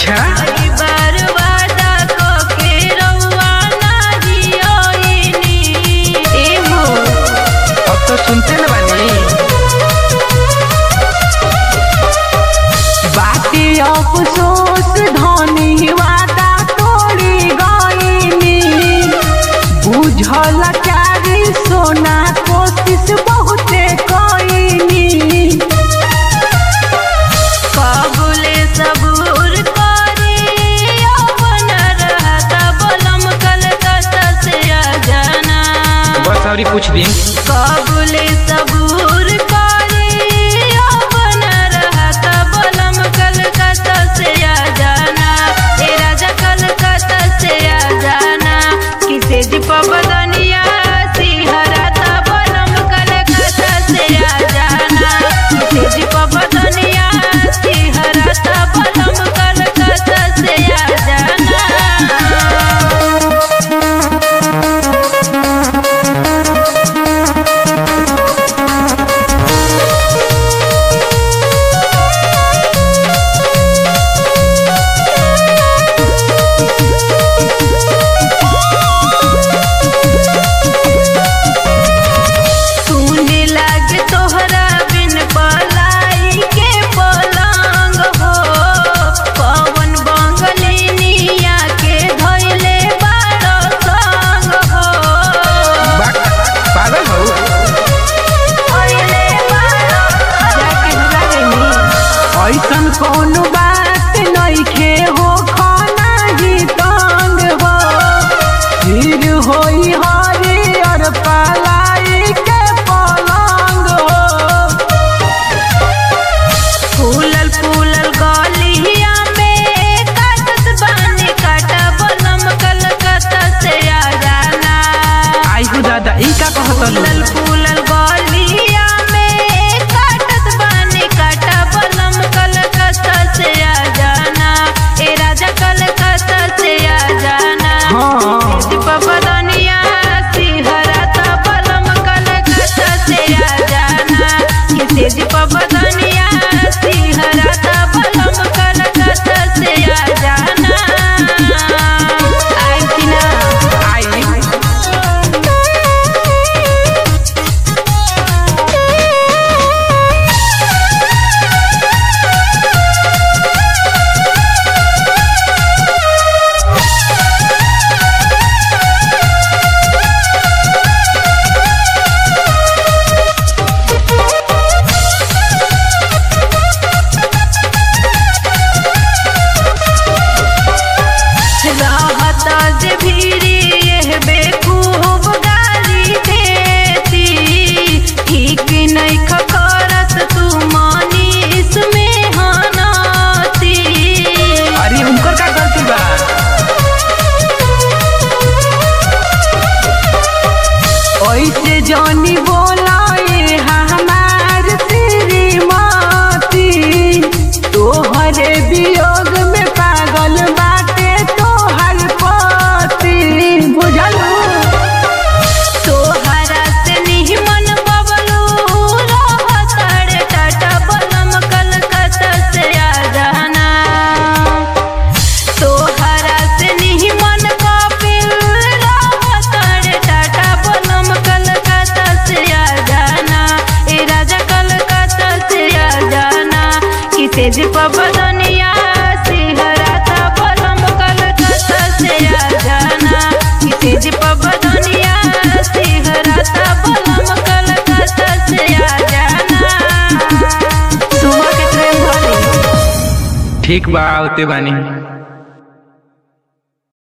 अच्छा कई बार वादा कके रउआ नाही आइनी ए हो अब तो सुनते न बानी बाती अफसोस धनी वादा तोड़ी गईनी बुझल चारी सोना कोशिश बहुते कईनी काबुले सबूर करी अपन रहता बलम कलकत्ता से आ जाना बस और कुछ दिन काबुले सबूर करी अपन रहता बलम कलकत्ता से आ जाना ए राजा कलकत्ता से आ जाना किसे दीपा बदनिया सिहरता बलम कलकत्ता से आ जाना किसे दीपा बदनिया सिहरता बलम कलकत्ता से आ जाना सुने लागे तोहरा बिन पलाई के पलंग हो पवन बंगलिनिया के धैले बारो संग हो बा- पागल हो धैले बारो जाके भुला गइनी ऐसन कोनो बात नइखे हो खाना ही तंग हो फिर होई हरियर पलाई के पलंग हो फूलल फूलल गलिया में काटत बानी काटा बलम कलकत्ता से आ जाना आई हो दादा ई का कहत फूलल फूलल गलिया में काटत बानी काटा बलम कलकत्ता से आ जाना ए राजा कलकत्ता से आ जाना हाँ दीपा बदनिया सिहरता बलम कलकत्ता से आ जाना किसे दीपा बदनिया सिहरता बलम कलकत्ता से आ जाना आई कि ना आई रहता जे भीरी यह बेकूब गाली देती ठीक नहीं खकरत तू मानी इसमें हनाती अरे उनकर का गलती बा ऐसे जानी बोलाए हमार श्रीमती तोहरे वियोग में पागल बाटे तोहर पति बुझलू तोहरा से निमन बबलू रहतड़ टाटा बलम कलकत्ता से आ जाना तोहरा से निमन कपिल रहतड़ टाटा बलम कलकत्ता से आ जाना ए राजा कलकत्ता से आ जाना किसे दीपा बदनिया सिहरता बलम कलकत्ता से आ जाना किसे दीपा बदनिया सिहरता बलम कलकत्ता से आ जाना सुबह के ट्रेन धरी ठीक बा आवते बानी